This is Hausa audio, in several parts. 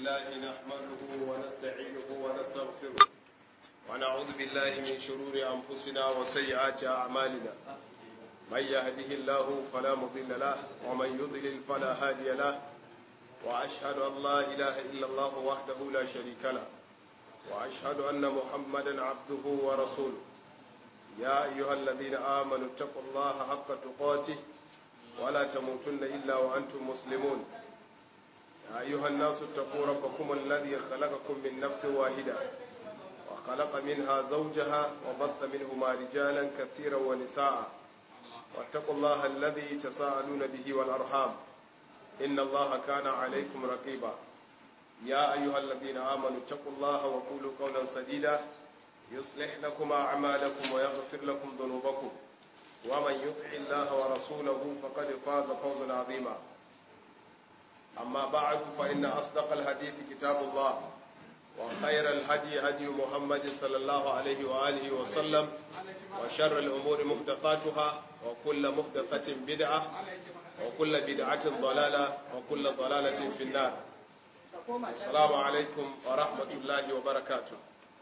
لله نحمده ونستعينه ونستغفره ونعوذ بالله من شرور أنفسنا وسيئات أعمالنا من يهده الله فلا مضل له ومن يضلل فلا هادي له وأشهد أن لا إله إلا الله وحده لا شريك له وأشهد أن محمدا عبده ورسوله يا أيها الذين آمنوا اتقوا الله حق تقاته ولا تموتن إلا وأنتم مسلمون يا أيها الناس اتقوا ربكم الذي خلقكم من نفس واحدة وخلق منها زوجها وبث منهما رجالا كثيرا ونساء واتقوا الله الذي تساءلون به والأرحام إن الله كان عليكم رقيبا يا أيها الذين آمنوا اتقوا الله وقولوا قولا سديدا يصلح لكم أعمالكم ويغفر لكم ذنوبكم ومن يطع الله ورسوله فقد فاز فوزا عظيما أما بعد فإن أصدق الحديث كتاب الله وخير الهدي هدي محمد صلى الله عليه وآله وسلم وشر الأمور محدثاتها وكل محدثة بدعة وكل بدعة ضلالة وكل ضلالة في النار السلام عليكم ورحمة الله وبركاته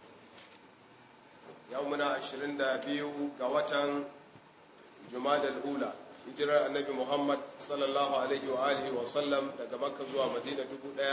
يومنا عشرين دابيو قوة جماد الأولى hijirar annabi Muhammad sallallahu alaihi wa alihi wa sallam daga Makka zuwa Madina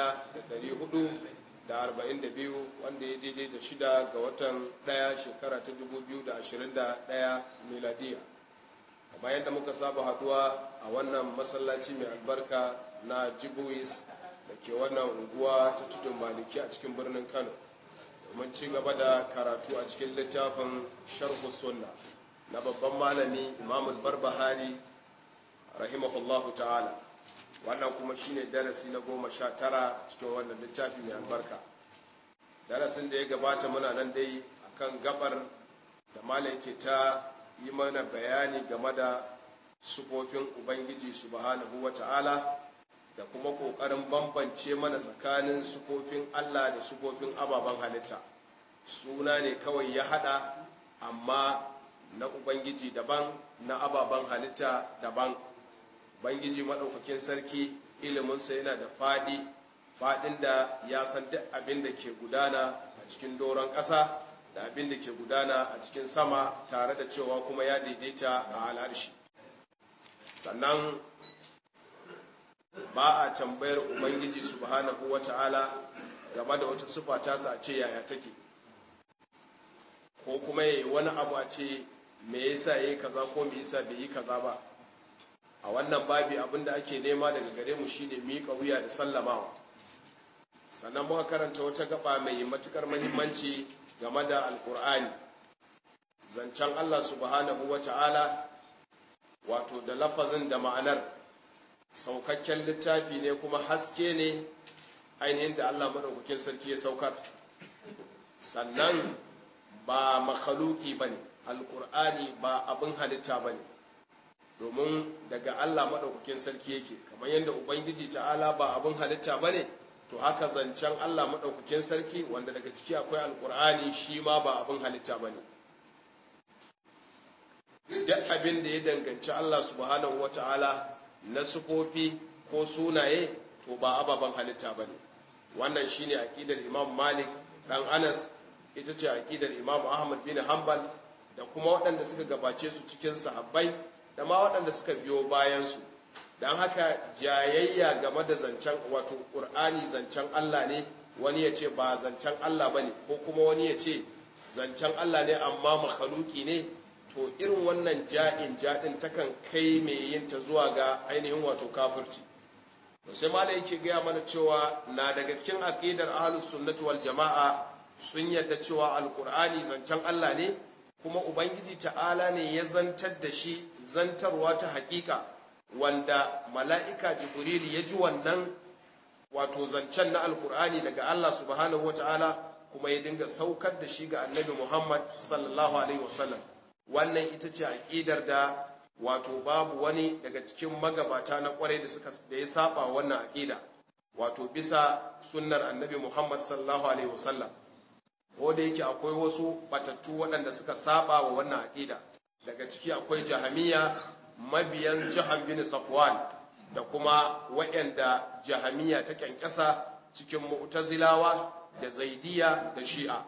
1442 wanda ya daidai da shida ga watan daya shekara ta 2021 miladiya kamar yadda muka saba haduwa a wannan masallaci mai albarka na Jibuis da ke wannan unguwa ta tudun maliki a cikin birnin Kano domin ci gaba da karatu a cikin littafin sharhu sunna na babban malami Imam Barbahari rahimahullahu ta'ala wannan kuma shine darasi na goma sha tara cikin wannan littafi mai albarka darasin da ya gabata muna nan dai akan gabar da malam ke ta yi mana bayani game da sufofin ubangiji subhanahu wa ta'ala da kuma kokarin bambance mana tsakanin sufofin Allah da sufofin ababen halitta suna ne kawai ya hada amma na ubangiji daban na ababen halitta daban bangiji maɗaukakin sarki iliminsa yana da faɗi faɗin da ya san duk abin da ke gudana a cikin doron ƙasa da abin da ke gudana a cikin sama tare da cewa kuma ya daidaita a al'arshi sannan ba a tambayar ubangiji subhanahu wata'ala game da wata sufa tasa a ce yaya take ko kuma yayi wani abu a ce me yasa yayi kaza ko me yasa bai yi kaza ba a wannan babi abinda ake nema daga gare mu shine miƙa wuya da sallamawa sannan muka karanta wata gaba mai matukar muhimmanci game da alkur'ani zancen Allah subhanahu wata'ala wato da lafazin da ma'anar saukakken littafi ne kuma haske ne ainihin da Allah madaukakin sarki ya saukar sannan ba makhaluki bane alkur'ani ba abin halitta bane domin daga Allah maɗaukakin sarki yake kamar yadda Ubangiji ta'ala ba abin halitta ba ne to haka zancen Allah maɗaukakin sarki wanda daga ciki akwai alkur'ani shi ma ba abin halitta ba ne duk abin da ya danganci Allah subhanahu wa ta'ala na sufofi ko sunaye to ba ababen halitta ba ne wannan shi ne aƙidar imam malik ɗan anas ita ce aƙidar imam ahmad bin hanbal da kuma waɗanda suka gabace su cikin sahabbai da ma waɗanda suka biyo bayansu don haka jayayya game da zancen wato ƙur'ani zancen Allah ne wani ya ce ba zancen Allah ba ne ko kuma wani ya ce zancen Allah ne amma makhaluki ne to irin wannan ja'in jaɗin takan kai mai yin ta zuwa ga ainihin wato kafirci to sai malai yake gaya mana cewa na daga cikin aqidar ahlus sunnati wal jama'a sun yadda cewa alqur'ani zancen Allah ne kuma ubangiji ta'ala ne ya zantar da shi zantarwa ta hakika wanda mala'ika jibril ya ji wannan wato zancen na alkur'ani daga Allah subhanahu wata'ala kuma ya dinga saukar da shi ga annabi Muhammad sallallahu alaihi wasallam wannan ita ce aqidar da wato babu wani daga cikin magabata na kwarai da suka da ya saba wannan aqida wato bisa sunnar annabi Muhammad sallallahu alaihi wasallam ko da yake akwai wasu batattu waɗanda suka saba wa wannan aqida daga ciki akwai jahamiya mabiyan jahan bin safwan da kuma waɗanda jahamiya ta kyankyasa cikin mu'tazilawa da zaidiya da shi'a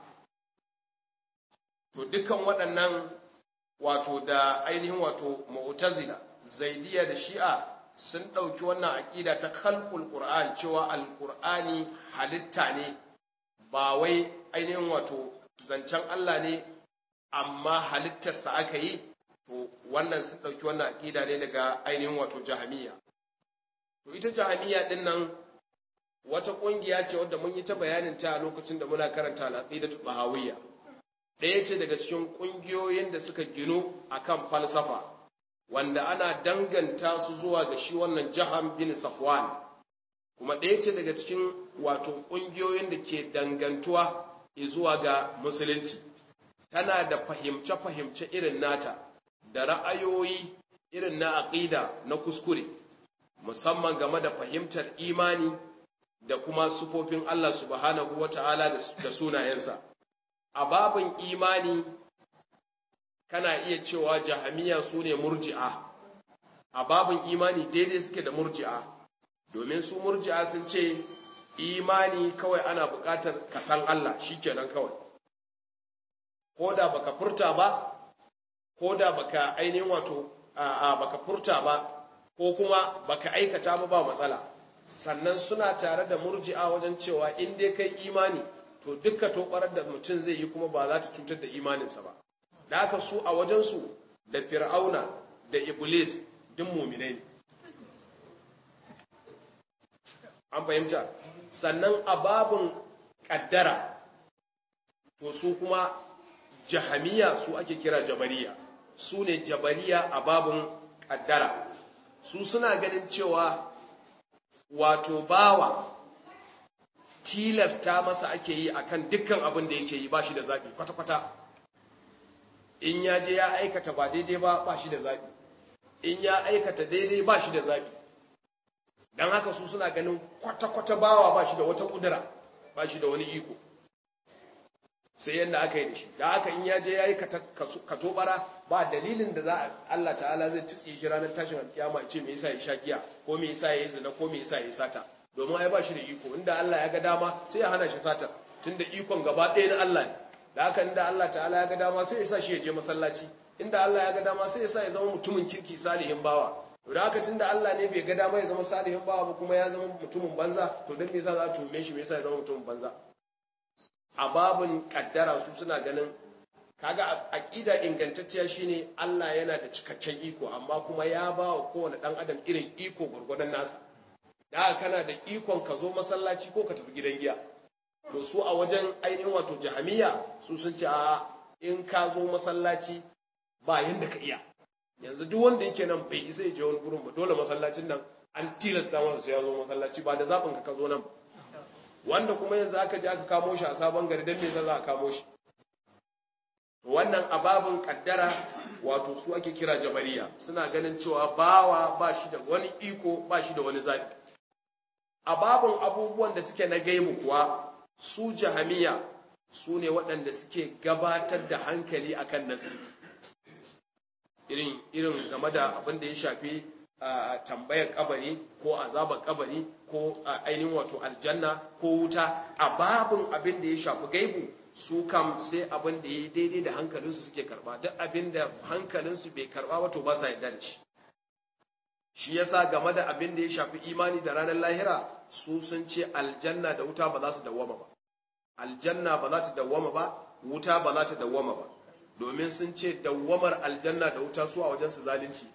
to dukkan waɗannan wato da ainihin wato mu'tazila zaidiya da shi'a sun ɗauki wannan aƙida ta khalqul qur'an cewa alqur'ani halitta ne ba wai ainihin wato zancen Allah ne amma halittarsa aka yi to wannan sun ɗauki wannan aƙida ne daga ainihin wato jahamiya to ita jahamiya ɗin nan wata ƙungiya ce wadda mun yi ta bayanin ta a lokacin da muna karanta al'aqidatu bahawiyya ɗaya ce daga cikin ƙungiyoyin da suka ginu akan falsafa wanda ana danganta su zuwa ga shi wannan jaham bin safwan kuma ɗaya ce daga cikin wato ƙungiyoyin da ke dangantuwa zuwa ga musulunci tana da fahimce-fahimce irin nata da ra'ayoyi irin na aƙida na kuskure musamman game da fahimtar imani da kuma sufofin Allah subhanahu wata'ala da sunayensa a babin imani kana iya cewa jahamiya su ne murji'a a babin imani daidai suke da murji'a domin su murji'a sun ce imani kawai ana buƙatar ka san Allah shikenan kawai ko da baka furta ba ko da baka ainihin wato a baka furta ba ko kuma baka aikata ba ba matsala sannan suna tare da murji'a wajen cewa in dai kai imani to dukka tobarar da mutum zai yi kuma ba za ta cutar da imaninsa ba da haka su a wajensu da fir'auna da iblis duk muminai ne an fahimta sannan a babin kaddara to su kuma jahamiya su ake kira jabariya su ne jabariya a babin kaddara su suna ganin cewa wato bawa tilasta masa ake yi akan dukkan abin da yake yi ba shi da zaɓi kwata-kwata in ya je ya aikata ba daidai ba ba shi da zaɓi in ya aikata daidai ba shi da zaɓi don haka su suna ganin kwata-kwata bawa ba shi da wata ƙudura ba shi da wani iko sai yadda aka yi da shi da haka in ya je ya yi katobara ba dalilin da za a Allah ta'ala zai tutsi shi ranar tashin alkiyama ce me yasa ya sha giya ko me yasa ya yi zina ko me yasa ya yi sata domin ai ba shi da iko inda Allah ya ga dama sai ya hana shi satar tunda ikon gaba ɗaya na Allah ne da haka inda Allah ta'ala ya ga dama sai ya sa shi ya je masallaci inda Allah ya ga dama sai ya sa ya zama mutumin kirki salihin bawa to da haka tunda Allah ne bai ga dama ya zama salihin bawa ba kuma ya zama mutumin banza to dan me yasa za a tume shi me yasa ya zama mutumin banza a babun kaddara su suna ganin kaga aqida ingantacciya shine Allah yana da cikakken iko amma kuma ya ba wa kowane dan adam irin iko gurgurdan nasa da kana da ikon ka zo masallaci ko ka tafi gidan giya to su a wajen ainihin wato jahamiya su sun ce a in ka zo masallaci ba yanda ka iya yanzu duk wanda yake nan bai isa ya je wani gurin ba dole masallacin nan an tilasta masa sai ya zo masallaci ba da zaɓin ka ka zo nan wanda kuma yanzu aka je aka kamo shi a sabon gari don me za a kamo shi wannan ababin kaddara wato su ake kira jabariya suna ganin cewa bawa ba shi da wani iko ba shi da wani zaɓi ababin abubuwan da suke na gaibu kuwa su jahamiya su ne waɗanda suke gabatar da hankali akan nasi irin irin game da abin da ya shafi tambayar kabari ko azabar kabari ko ainihin wato aljanna ko wuta a babin abin da ya shafi gaibu su kam sai abin da ya daidai da hankalinsu suke karba duk abin da hankalinsu bai karba wato ba sa yarda da shi shi yasa game da abin da ya shafi imani da ranar lahira su sun ce aljanna da wuta ba za su dawwama ba aljanna ba za ta dawwama ba wuta ba za ta dawwama ba domin sun ce dawwamar aljanna da wuta su a wajen su zalunci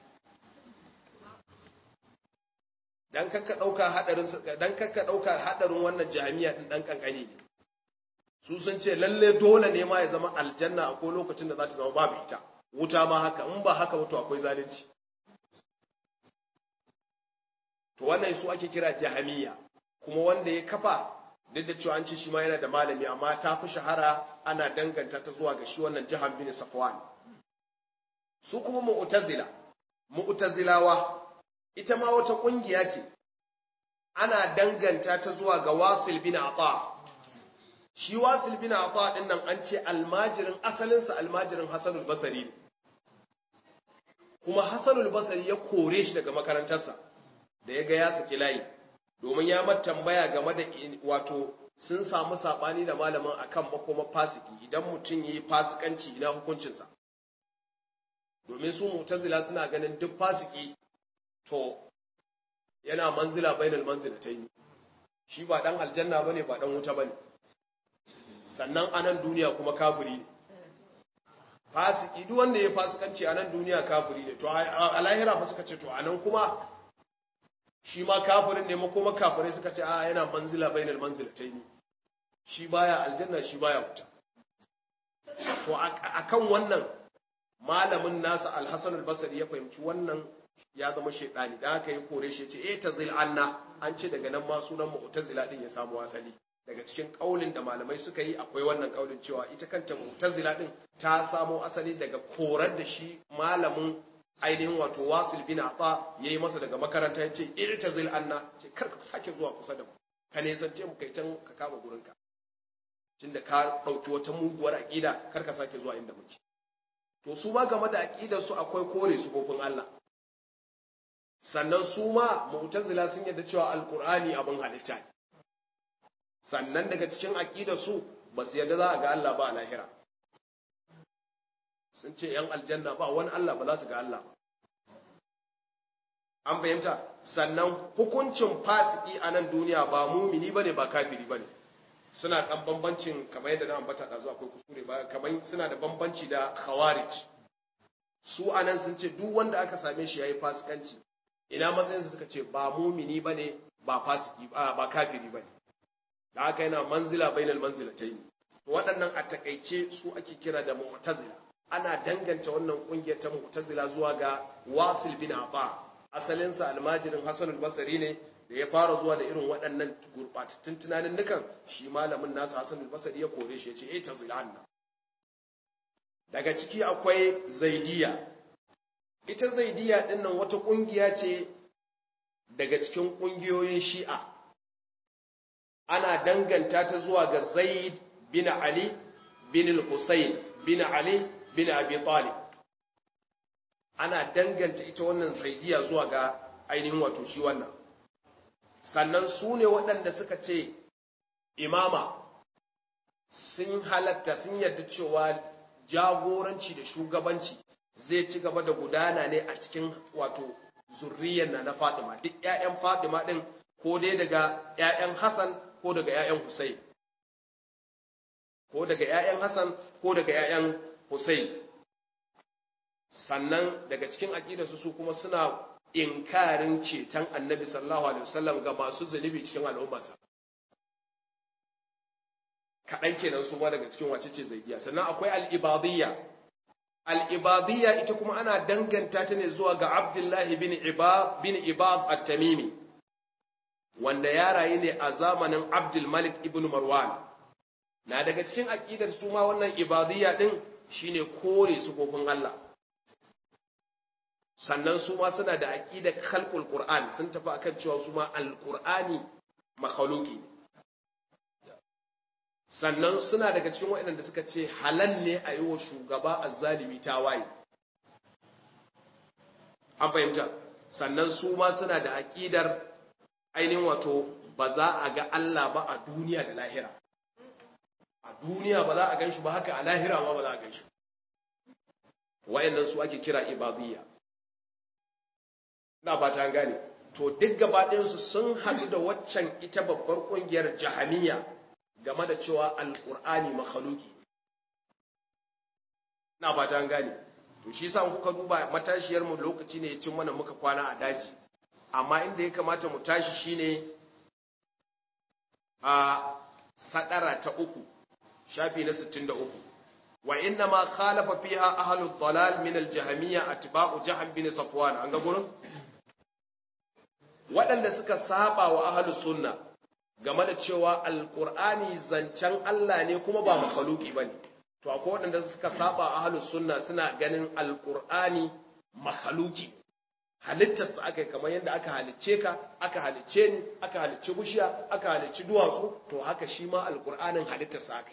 dan kakka dauka hadarin dan kakka dauka hadarin wannan jami'a din dan kankani ne su sun ce lalle dole ne ma ya zama aljanna a ko lokacin da za ta zama babu ita wuta ma haka in ba haka wato akwai zalunci to wannan su ake kira jahamiya kuma wanda ya kafa duk da cewa an ce shi ma yana da malami amma ta fi shahara ana danganta ta zuwa ga shi wannan jahan bin safwan su kuma mu'tazila mu'tazilawa ita ma wata kungiya ce ana danganta ta zuwa ga wasil bin ata shi wasil bin ata din nan an ce almajirin asalinsa almajirin hasanul basari ne kuma hasanul basari ya kore shi daga makarantarsa da ya ga ya saki layi domin ya mata tambaya game da wato sun samu sabani da malamin akan makoma fasiki idan mutum yayi fasikanci ina hukuncinsa domin su mu'tazila suna ganin duk fasiki to yana manzila bainal manzilatayn shi ba dan aljanna bane ba dan wuta bane sannan anan duniya kuma kafiri ne fasiki duk wanda ya fasikanci anan duniya kafiri ne to a lahira fa suka ce to anan kuma shi ma kafirin ne makoma kafirai suka ce a yana manzila bainal manzilatayn shi baya aljanna shi baya wuta to akan wannan malamin nasa alhassan albasari ya fahimci wannan ya zama shaidani da aka yi kore shi ce eh tazil anna an ce daga nan ma sunan mu'tazila din ya samu asali daga cikin kaulin da malamai suka yi akwai wannan kaulin cewa ita kanta mu'tazila din ta samo asali daga korar da shi malamin ainihin wato wasil bin ata yayi masa daga makaranta ya ce eh tazil anna ce kar ka sake zuwa kusa da mu ka ne zance mu kai can ka kama gurinka tunda ka dauki wata muguwar aqida kar ka sake zuwa inda muke to su ma game da aqidar su akwai kore su kofin Allah sannan su ma mu'tazila sun yadda cewa alqur'ani abin halitta ne sannan daga cikin aqidar su ba su yadda za a ga Allah ba a lahira sun ce yan aljanna ba wani Allah ba za su ga Allah ba an fahimta sannan hukuncin fasiki a nan duniya ba mumini bane ba kafiri bane suna dan bambancin kamar yadda na ambata da zuwa akwai kuskure ba kamar suna da bambanci da khawarij su anan sun ce duk wanda aka same shi yayi fasikanci ina matsayin su suka ce ba mumini bane ba fasiki ba kafiri bane da haka yana manzila bainal manzilatayn to waɗannan a takaice su ake kira da mu'tazila ana danganta wannan kungiyar ta mu'tazila zuwa ga wasil bin aba asalin sa almajirin hasan al-basri ne da ya fara zuwa da irin waɗannan gurɓatattun tunanin nukan shi malamin nasa Hassan al-Basri ya kore shi ya ce eh tazilanna daga ciki akwai zaidiya ita zaidiya din nan wata kungiya ce daga cikin kungiyoyin shi'a ana danganta ta zuwa ga Zaid bin Ali bin al-Husayn bin Ali bin Abi Talib ana danganta ita wannan zaidiya zuwa ga ainihin wato shi wannan sannan su ne waɗanda suka ce imama sun halatta sun yarda cewa jagoranci da shugabanci zai ci gaba da gudana ne a cikin wato zurriyar na na Fatima duk ƴaƴan Fatima din ko dai daga ƴaƴan Hassan ko daga ƴaƴan Hussein ko daga ƴaƴan Hassan ko daga ƴaƴan Hussein sannan daga cikin aqidarsu su kuma suna inkarin ceton annabi sallallahu alaihi wasallam ga masu zunubi cikin al'ummarsa kaɗan kenan su ma daga cikin wace ce zaidiya sannan akwai al'ibadiyya al'ibadiyya ita kuma ana danganta ta ne zuwa ga abdullahi bin ibad bin ibad at-tamimi wanda ya rayu ne a zamanin abdul malik ibn marwan na daga cikin aqidar su ma wannan ibadiyya din shine kore su kofin Allah sannan su ma suna da aqidar khalqul qur'an sun tafi akan cewa su ma alqur'ani makhluqi sannan suna daga cikin waɗanda suka ce halal ne a yi wa shugaba azzalimi tawaye an fahimta sannan su ma suna da aqidar ainihin wato ba za a ga Allah ba a duniya da lahira a duniya ba za a gan shi ba haka a lahira ma ba za a gan shi wayannan su ake kira ibadiyya na ba ta gane to duk gabaɗinsu sun haɗu da waccan ita babbar ƙungiyar jahamiya game da cewa alƙur'ani makhaluki na ba ta gane to shi sa kuka duba matashiyar mu lokaci ne ya cin mana muka kwana a daji amma inda ya kamata mu tashi shine a sadara ta uku shafi na 63 wa inna ma khalafa fiha ahlud dalal min al-jahmiyya atba'u jahm bin safwan an ga gurin waɗanda suka saba wa ahlus sunna game da cewa alqur'ani zancen Allah ne kuma ba makhluki bane to akwai waɗanda suka saba ahlus sunna suna ganin alqur'ani makhluki halittarsa aka yi kamar yadda aka halicce ka aka halicce ni aka halicci bushiya aka halicci duwatsu to haka shi ma alkur'anin halittarsa aka yi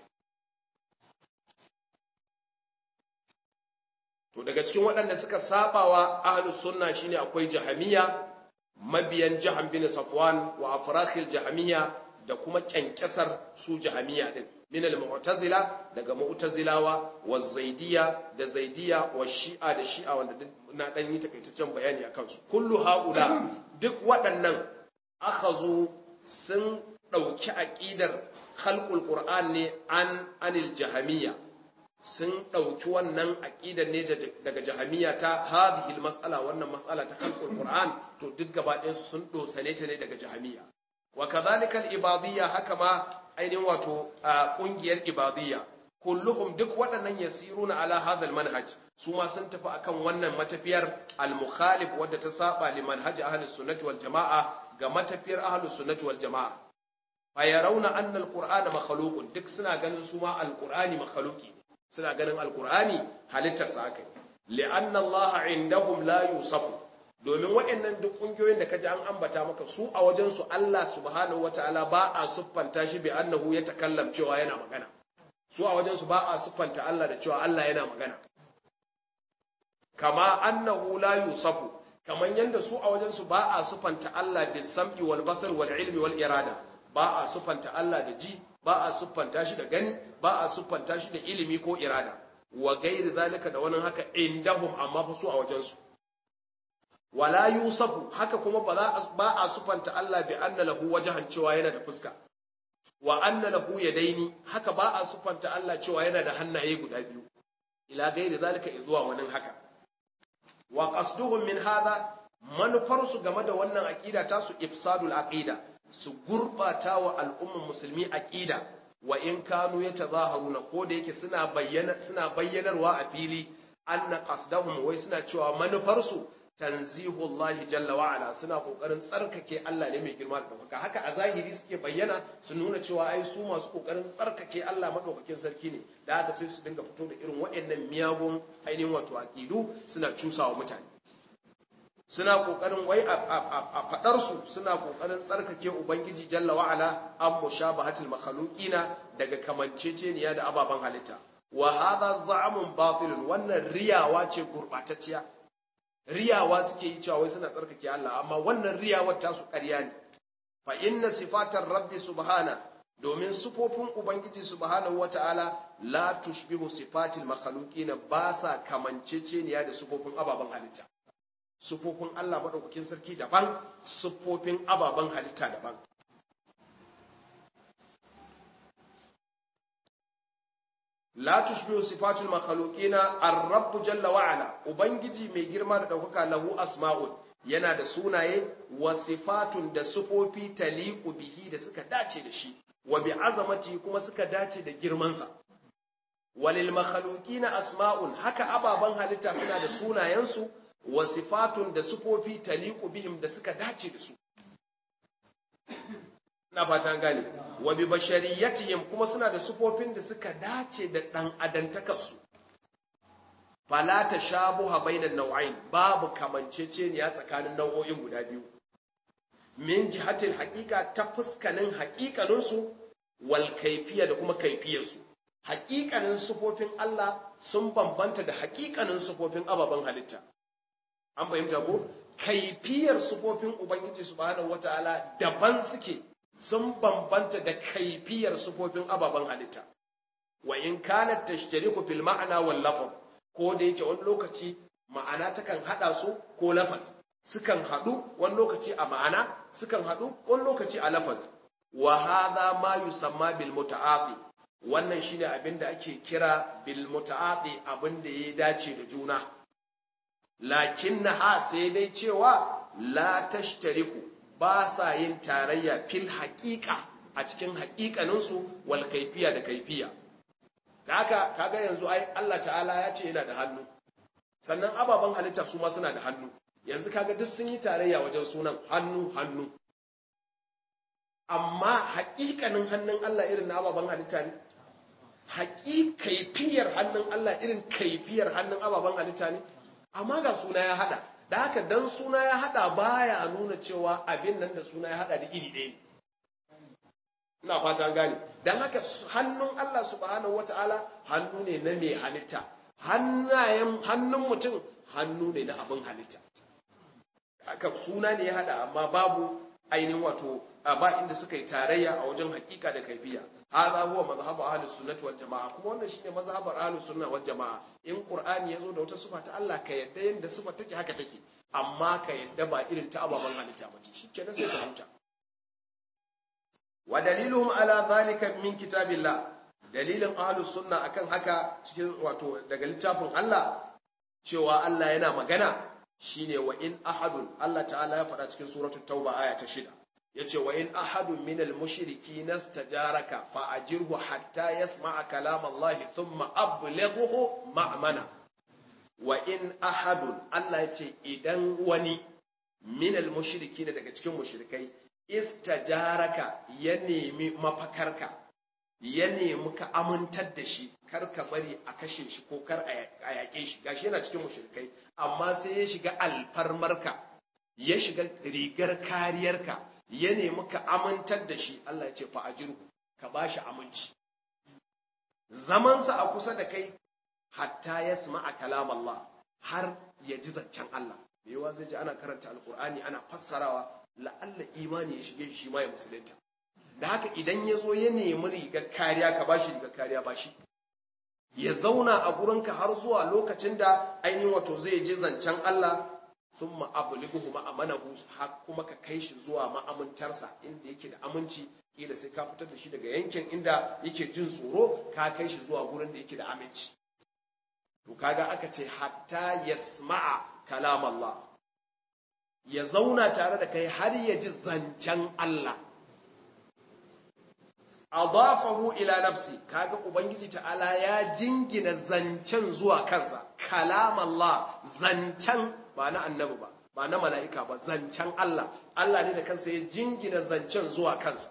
to daga cikin waɗanda suka sabawa ahlus sunna shine akwai jahamiya mabiyan jahan bin safwan wa afrakhil jahamiyya da kuma kyankyasar su jahamiyya din min al-mu'tazila daga mu'tazilawa wa zaidiyya da zaidiyya wa shi'a da shi'a wanda na dan yi takaitaccen bayani akan su kullu haula duk waɗannan akhazu sun dauki aqidar khalqul qur'an ne an anil jahamiyya sun dauki wannan aqidar ne daga jahamiyya ta hadhihi mas'ala wannan mas'ala ta khalqul qur'an to duk gaba ɗayan sun dosane ta ne daga jahamiyya wa kadhalika al-ibadiyya haka ma ainihin wato kungiyar ibadiyya kulluhum duk waɗannan yasiruna ala hadha manhaj su ma sun tafi akan wannan matafiyar al-mukhalif wadda ta saba li manhaj ahlus sunnati wal jamaa ga matafiyar ahlus sunnati wal jamaa fa yarawna anna al-qur'ana makhluqun duk suna ganin su ma al-qur'ani makhluqi suna ganin al-qur'ani halittar sa kai li'anna Allah indahum la yusafu domin waɗannan duk ƙungiyoyin da kaji an ambata maka su a wajensu Allah subhanahu wataala ba a siffanta shi bi annahu ya takallam cewa yana magana su a wajensu ba a siffanta Allah da cewa Allah yana magana kama annahu la yusafu kaman yanda su a wajensu ba a siffanta Allah bi sam'i wal basar wal ilmi wal irada ba a siffanta Allah da ji ba a siffanta shi da gani ba a siffanta shi da ilimi ko irada wa gairi zalika da wani haka indahum amma fa su a wajensu wala yusafu haka kuma ba za ba a sufanta Allah bi anna lahu wajhan cewa yana da fuska wa anna lahu yadaini haka ba a sufanta Allah cewa yana da hannaye guda biyu ila gairi zalika zuwa wani haka wa qasduhum min hadha manufar su game da wannan aqida ta su ifsadul aqida su gurbata wa al'umman musulmi aqida wa in kanu yatazaharuna ko da yake suna bayyana suna bayyanarwa a fili anna qasdahum wai suna cewa manufar su tanzihullahi jalla wa ala suna kokarin tsarkake Allah ne mai girma da ɗaukaka haka a zahiri suke bayyana su nuna cewa ai su masu kokarin tsarkake Allah madaukakin sarki ne da haka sai su dinga fito da irin waɗannan miyagun ainihin wato aqidu suna cusawa mutane suna kokarin wai a fadar su suna kokarin tsarkake ubangiji jalla wa ala an mushabahatil makhluqina daga kamanceceniya da ababen halitta wa hadha za'amun batilun wannan riyawa ce gurbatacciya riyawa suke yi cewa wai suna tsarkake Allah amma wannan riyawar tasu ƙarya ne fa inna sifatar rabbi subhana domin sifofin ubangiji subhanahu wata'ala la tushbihu sifatil makhluqina ba sa kamanceceniya da sifofin ababen halitta sifofin Allah madaukakin sarki daban sifofin ababen halitta daban la tushbihu sifatul makhluqina ar-rabb jalla wa ala ubangiji mai girma da daukaka lahu asma'un yana da sunaye wa sifatun da sifofi taliqu bihi da suka dace da shi wa bi azamati kuma suka dace da girman sa walil makhluqina asma'un haka ababan halitta suna da sunayensu wa sifatun da sifofi taliqu bihim da suka dace da su na fata gane wa bi bashariyatihim kuma suna da sufofin da suka dace da dan adantakarsu fala tashabuha bainan naw'ain babu kamanceceniya tsakanin nau'o'in guda biyu min jihatil haqiqa ta fuskanin haqiqanin su wal kayfiyya da kuma kayfiyar su haqiqanin sufofin Allah sun bambanta da haqiqanin sufofin ababen halitta an fahimta ko kaifiyar sufofin ubangiji subhanahu wataala daban suke sun bambanta da kaifiyar sufofin ababen halitta wa in kanat tashtariku fil ma'ana wal lafz ko da yake wani lokaci ma'ana takan hada su ko lafaz sukan hadu wani lokaci a ma'ana sukan hadu wani lokaci a lafaz wa hadha ma yusamma bil muta'aqi wannan shine abin da ake kira bil muta'aqi abin da ya dace da juna lakinnaha sai dai cewa la tashtariku ba sa yin tarayya fil haƙiƙa a cikin haƙiƙaninsu wal kaifiya da kaifiya da haka kaga yanzu ai Allah ta'ala ya ce yana da hannu sannan ababen halitta su ma suna da hannu yanzu kaga duk sun yi tarayya wajen sunan hannu hannu amma haƙiƙanin hannun Allah irin na ababen halitta ne kaifiyar hannun Allah irin kaifiyar hannun ababen halitta ne amma ga suna ya hada da haka dan suna ya hada baya nuna cewa abin nan da suna ya hada da iri ɗaya ne ina fata gane dan haka hannun Allah subhanahu wataala hannu ne na mai halitta hannayen hannun mutum hannu ne na abin halitta haka suna ne ya hada amma babu ainihin wato ba inda suka yi tarayya a wajen hakika da kaifiya hadha huwa mazhabu ahlus sunnah wal jamaa kuma wannan shine mazhabar ahlus sunnah wal jamaa in qur'ani yazo da wata sifa ta Allah ka yadda yanda sifa take haka take amma ka yadda ba irin ta ababan halitta ba ce shikenan sai ka huta wa daliluhum ala zalika min kitabillah dalilin ahlus sunna akan haka cikin wato daga littafin Allah cewa Allah yana magana shine wa in ahadun Allah ta'ala ya faɗa cikin suratul tauba aya ta 6 yace wa in ahadun minal mushriki nastajaraka fa ajirhu hatta yasma'a kalam Allah thumma ablighuhu ma'mana wa in ahadun Allah yace idan wani minal mushriki daga cikin mushrikai istajaraka ya nemi mafakarka ya nemi ka amintar da shi kar ka bari a kashe shi ko kar a yaƙe shi gashi yana cikin mushrikai amma sai ya shiga alfarmarka ya shiga rigar kariyarka ya nemi ka amintar da shi Allah ya ce fa ajirku ka bashi aminci zamansa a kusa da kai hatta yasma'a kalam Allah har ya ji zancen Allah me yawa zai ji ana karanta alqur'ani ana fassarawa la'alla imani ya shige shi ma ya musulunta da haka idan ya zo ya nemi rigar kariya ka bashi rigar kariya bashi ya zauna a gurinka har zuwa lokacin da ainihin wato zai je zancen Allah sun ma'abulihu ma'amanahu kuma ka kai shi zuwa ma'amintarsa inda yake da aminci kila sai ka fitar da shi daga yankin inda yake jin tsoro ka kai shi zuwa gurin da yake da aminci to kaga aka ce hatta yasma'a kalam Allah ya zauna tare da kai har ya ji zancen Allah adafahu ila nafsi kaga ubangiji ta'ala ya jingina zancen zuwa kansa kalam Allah zancen ba na annabi ba ba na mala'ika ba zancen Allah Allah ne da kansa ya jingina zancen zuwa kansa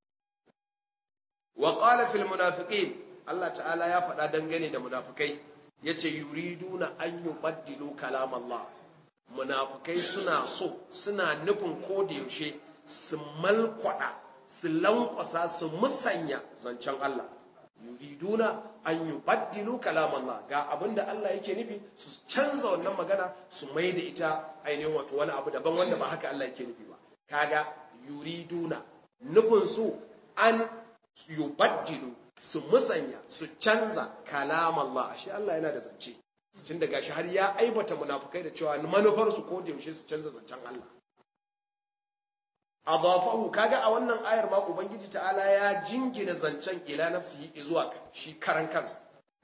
wa qala fil munafiqin Allah ta'ala ya faɗa dangane da munafikai yace yuriduna an yubaddilu kalam Allah munafikai suna so suna nufin ko da yaushe su malkwada su lankwasa su musanya zancen Allah yuriduna an yubaddilu kalam Allah ga abinda Allah yake nufi su canza wannan magana su mai da ita ainihin wato wani abu daban wanda ba haka Allah yake nufi ba kaga yuriduna nufin su an yubaddilu su musanya su canza kalam Allah ashe Allah yana da zance tun daga shi har ya aibata munafukai da cewa manufar su ko da yaushe su canza zancen Allah adafahu kaga a wannan ayar ma ubangiji ta'ala ya jingina zancen ila nafsihi zuwa shi karan kansa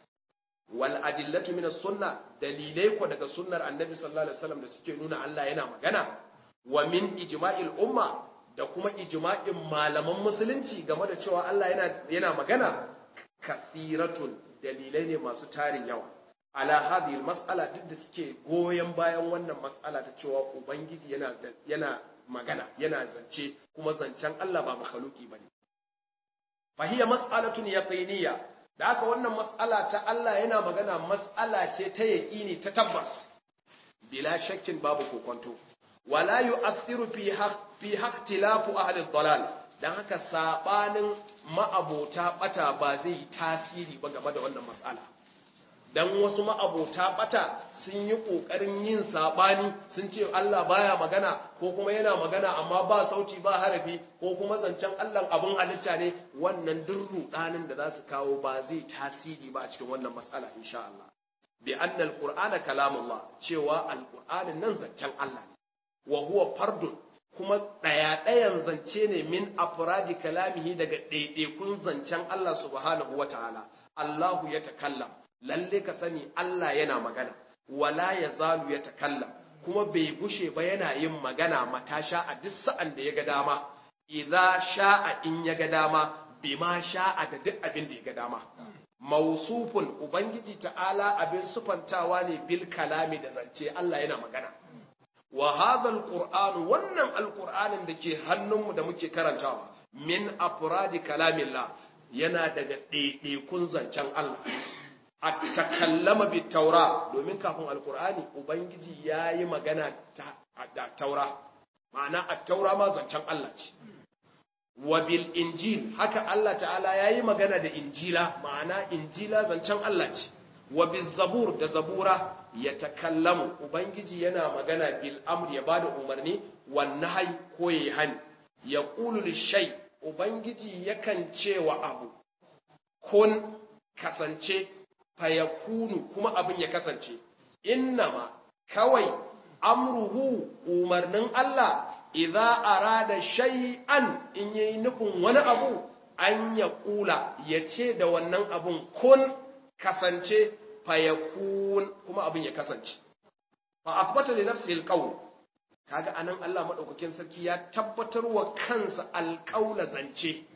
wal adillatu min sunna dalilai ko daga sunnar annabi sallallahu alaihi wasallam da suke nuna Allah yana magana wa min ijma'il umma da kuma ijma'in malaman musulunci game da cewa Allah yana yana magana kathiratun dalilai ne masu tarin yawa ala hadhihi mas'ala duk da suke goyen bayan wannan mas'ala ta cewa ubangiji yana yana magana yana zance kuma zancen Allah ba makhluki bane fa hiya mas'alatun yaqiniyya da haka wannan mas'ala ta Allah yana magana mas'ala ce ta yaqini ta tabbas bila shakkin babu kokonto wala yu'athiru fi haqq fi haqtilafu ahli dhalal dan haka sabanin ma'abota bata ba zai tasiri ba game da wannan mas'ala dan wasu ma'abota bata sun yi kokarin yin sabani sun ce Allah baya magana ko kuma yana magana amma ba sauti ba harafi ko kuma zancen Allah abun halitta ne wannan duk rudanin da za su kawo ba zai tasiri ba a cikin wannan matsala insha Allah bi anna alqur'ana kalamullah cewa alqur'anin nan zancen Allah ne wa huwa fardun kuma daya dayan zance ne min afradi kalamihi daga ɗaiɗaikun zancen Allah subhanahu wataala Allahu ya takallam lalle ka sani Allah yana magana wala ya zalu ya takallam kuma bai gushe ba yana yin magana matasha a duk sa'an da ya ga dama idza sha'a in ya ga dama bima sha'a da duk abin da ya ga dama mausufun ubangiji ta'ala abin sufantawa ne bil kalami da zance Allah yana magana wa hadha alquran wannan alqur'anin da ke hannunmu da muke karantawa min afradi kalamillah yana daga ɗaiɗaikun zancen Allah a takallama bi taura domin kafin alkur'ani ubangiji ya yi magana da taura ma'ana a taura ma zancen Allah ce wa bil injil haka Allah ta'ala ya yi magana da injila ma'ana injila zancen Allah ce wa bil zabur da zabura ya takallamu ubangiji yana magana bil amr ya bada umarni wan nahy ko yayi hani ya qulu lishay ubangiji yakan cewa abu kun kasance fayakunu kuma abin ya kasance innama kawai amruhu umarnin Allah idza arada shay'an in yayi nufin wani abu an ya kula ya ce da wannan abun kun kasance fayakun kuma abin ya kasance fa athbata li nafsihi alqawl kaga anan Allah madaukakin sarki ya tabbatar wa kansa alqaula zance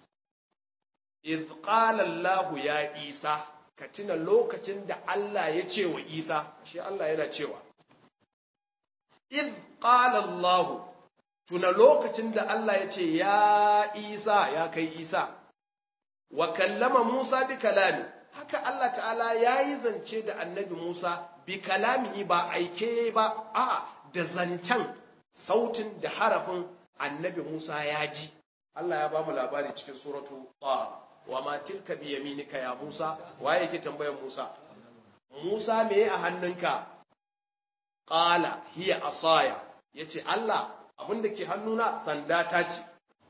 iz qala Allah ya Isa ka tuna lokacin da Allah ya ce wa Isa shi Allah yana cewa iz qala Allah tuna lokacin da Allah ya ce ya Isa ya kai Isa wa kallama Musa bi kalami haka Allah ta'ala ya yi zance da annabi Musa bi kalamihi ba aike ba a da zancen sautin da harafin annabi Musa ya ji Allah ya ba mu labari cikin suratu Taha wa ma tilka bi yaminika ya Musa waye yake tambayar Musa Musa me a hannunka qala hiya asaya yace Allah abinda ke hannuna sanda ta ce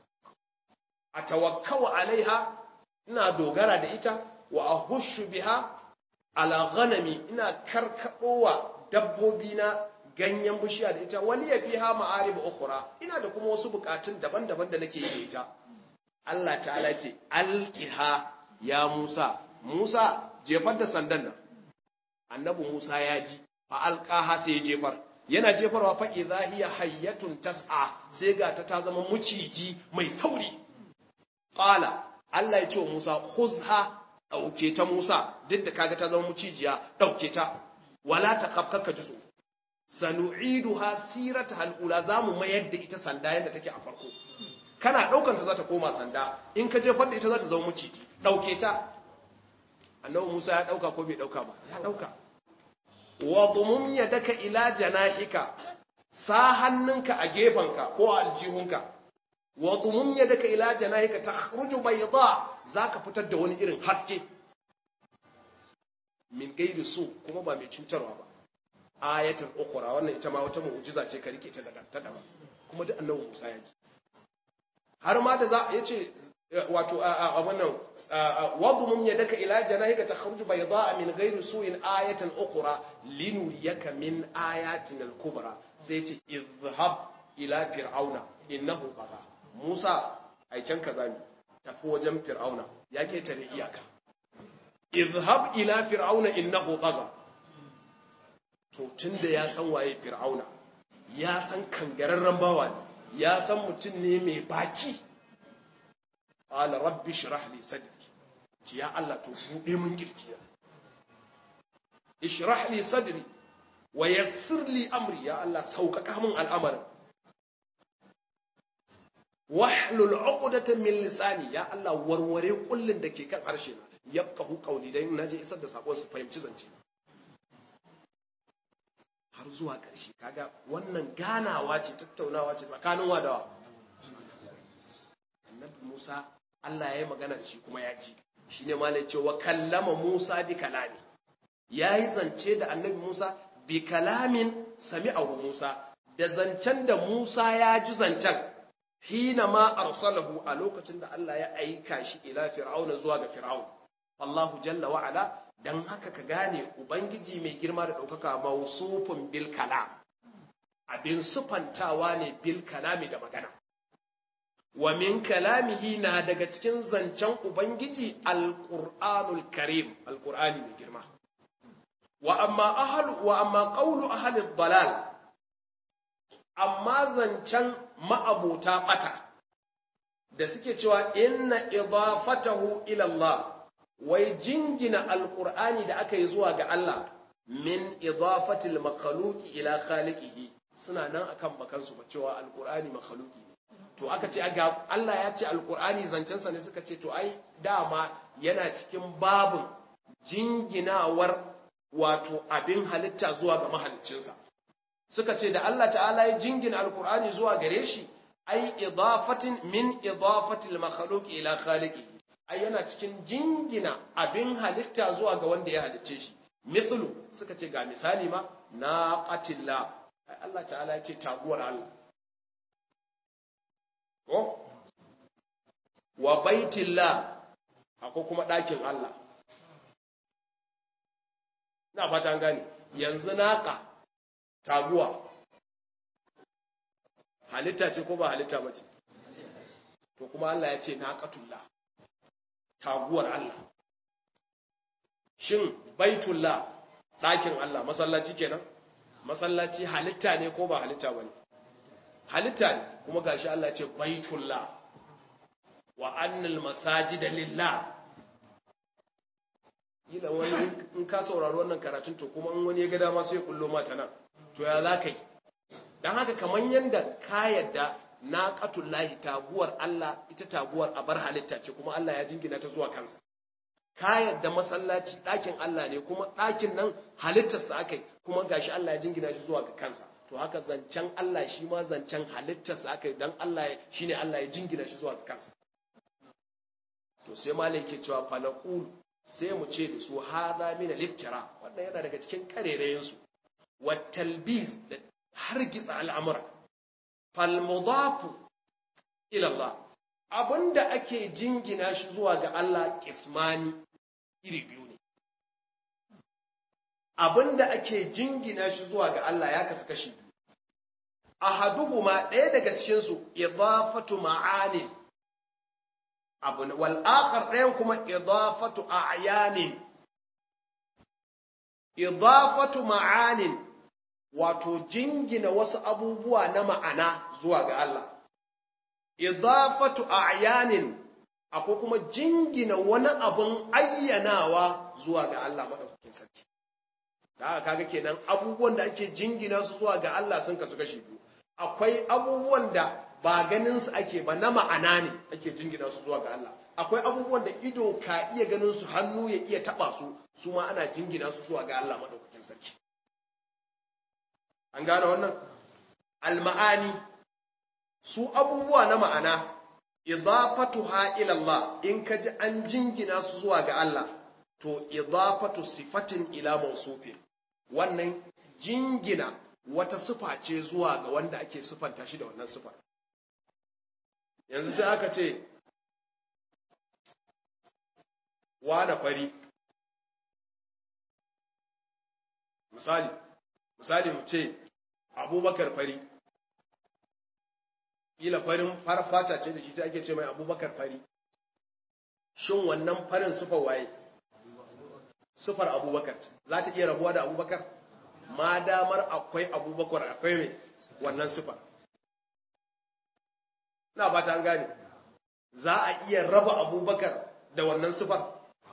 atawakkau alaiha ina dogara da ita wa ahushu biha ala ghanami ina karkadowa dabbobi na ganyen bishiya da ita wani ya fiha ma'arib ukhra ina da kuma wasu bukatun daban-daban da nake yi da ita Allah ta'ala ce alqiha ya Musa Musa jefar da sandan nan annabi Musa ya ji fa alqaha sai ya jefar yana jefarwa fa idza hiya hayyatun tas'a sai ga ta ta zama muciji mai sauri qala Allah ya ce wa Musa khuzha dauke ta Musa duk da kaga ta zama mucijiya dauke ta wala taqafka ji so sanu'iduha sirata halula zamu mayar da ita sanda yadda take a farko kana daukan ta za ta koma sanda in ka jefar da ita za ta zama muciji dauke ta annabi Musa ya dauka ko bai dauka ba ya dauka wa dumum yadaka ila janahika sa hannunka a gefanka ko a aljihunka wa dumum yadaka ila janahika takhruju bayda zaka fitar da wani irin haske min gairi su kuma ba mai cutarwa ba ayatul ukhra wannan ita ma wata mu'jiza ce ka rike ta daga ta daban kuma duk annabi Musa ya ji har ma da za yace wato a wannan wadmum yadaka ila janahika takhruju bayda'a min ghairi su'in ayatan ukhra linuriyaka min ayatin al-kubra sai yace izhab ila fir'auna innahu tagha Musa aiken kaza ne tafi wajen fir'auna ya ketare iyaka izhab ila fir'auna innahu tagha to tunda ya san waye fir'auna ya san kangararren bawa ne ya san mutum ne mai baki qala rabbi shrah li sadri ci ya Allah to bude mun kirkiya ishrah li sadri wa yassir li amri ya Allah sauƙaƙa min al'amarin wahlul 'uqdatan min lisani ya Allah warware kullun da ke kan harshe na yafqahu qawli dan naje isar da sakon su fahimci zance har zuwa ƙarshe kaga wannan ganawa ce tattaunawa ce tsakanin wadawa annabi Musa Allah ya yi magana da shi kuma ya ji shi ne ma cewa kallama Musa bi kalami ya yi zance da annabi Musa bi kalamin sami abu Musa da zancen da Musa ya ji zancen hina ma arsalahu a lokacin da Allah ya aika shi ila fir'auna zuwa ga fir'aun Allahu jalla wa ala dan haka ka gane ubangiji mai girma da ɗaukaka mausufin bil kalam abin sufantawa ne bil kalami da magana wa min kalamihi na daga cikin zancen ubangiji alqur'anul karim alqur'ani mai girma wa amma ahlu wa amma qawlu ahli dalal amma zancen ma'abota bata da suke cewa inna idafatahu ila Allah wai jingina alqur'ani da aka yi zuwa ga Allah min idafatil makhluqi ila khaliqihi suna nan akan bakansu ba cewa alqur'ani makhluqi to aka ce ga Allah ya ce alkur'ani zancensa ne suka ce to ai dama yana cikin babin jinginawar wato abin halitta zuwa ga mahaliccinsa suka ce da Allah ta'ala ya jingina alkur'ani zuwa gare shi ai idafatin min idafatil makhluq ila khaliqi ai yana cikin jingina abin halitta zuwa ga wanda ya halicce shi mithlu suka ce ga misali ma naqatillah ai Allah ta'ala ya ce taguwar Allah ko wa baitillah akwai kuma ɗakin Allah na fata an gani yanzu naqa taguwa halitta ce ko ba halitta ba ce to kuma Allah ya ce naqatullah taguwar Allah shin baitullah ɗakin Allah masallaci kenan masallaci halitta ne ko ba halitta ba ne halitta ne kuma gashi Allah ce baitullah wa annal masajida lillah ila wani in ka saurari wannan karatun to kuma in wani ya ga dama sai kullo mata nan to ya za ka yi don haka kamar yadda ka yadda na lahi taguwar Allah ita taguwar a bar halitta ce kuma Allah ya jingina ta zuwa kansa ka yadda masallaci ɗakin Allah ne kuma ɗakin nan halittarsa aka yi kuma gashi Allah ya jingina shi zuwa ga kansa to haka zancen Allah shi ma zancen halittarsa aka yi don Allah shi ne Allah ya jingina shi zuwa ga kansa to sai malai ke cewa falaqul sai mu ce da su hada min al-iftira wannan yana daga cikin karerayen su wa talbiz da hargitsa al'amura fal mudafu ila Allah abinda ake jingina shi zuwa ga Allah kismani iri biyu ne abinda ake jingina shi zuwa ga Allah ya kasu kashi biyu ahaduhuma ɗaya daga cikin su idafatu ma'ani abu wal akhar ɗayan kuma idafatu a'yanin idafatu ma'anin wato jingina wasu abubuwa na ma'ana zuwa ga Allah idafatu a'yanin akwai kuma jingina wani abun ayyanawa zuwa ga Allah madaukakin sarki da haka kaga kenan abubuwan da ake jingina su zuwa ga Allah sun kasu kashi biyu akwai abubuwan da ba ganin su ake ba na ma'ana ne ake jingina su zuwa ga Allah akwai abubuwan da ido ka iya ganin su hannu ya iya taba su su ma ana jingina su zuwa ga Allah madaukakin sarki an gane wannan al-ma'ani su abubuwa na ma'ana idafatuha ila Allah in kaji an jingina su zuwa ga Allah to idafatu sifatin ila mawsufin wannan jingina wata sifa ce zuwa ga wanda ake sifanta shi da wannan sifar yanzu sai aka ce wane fari misali misali mu ce abubakar fari kila farin farfata ce da shi sai ake ce mai abubakar fari shin wannan farin sufar waye sufar abubakar za ta iya rabuwa da abubakar ma damar akwai abubakar akwai mai wannan sufar na ba ta gane za a iya raba abubakar da wannan sufar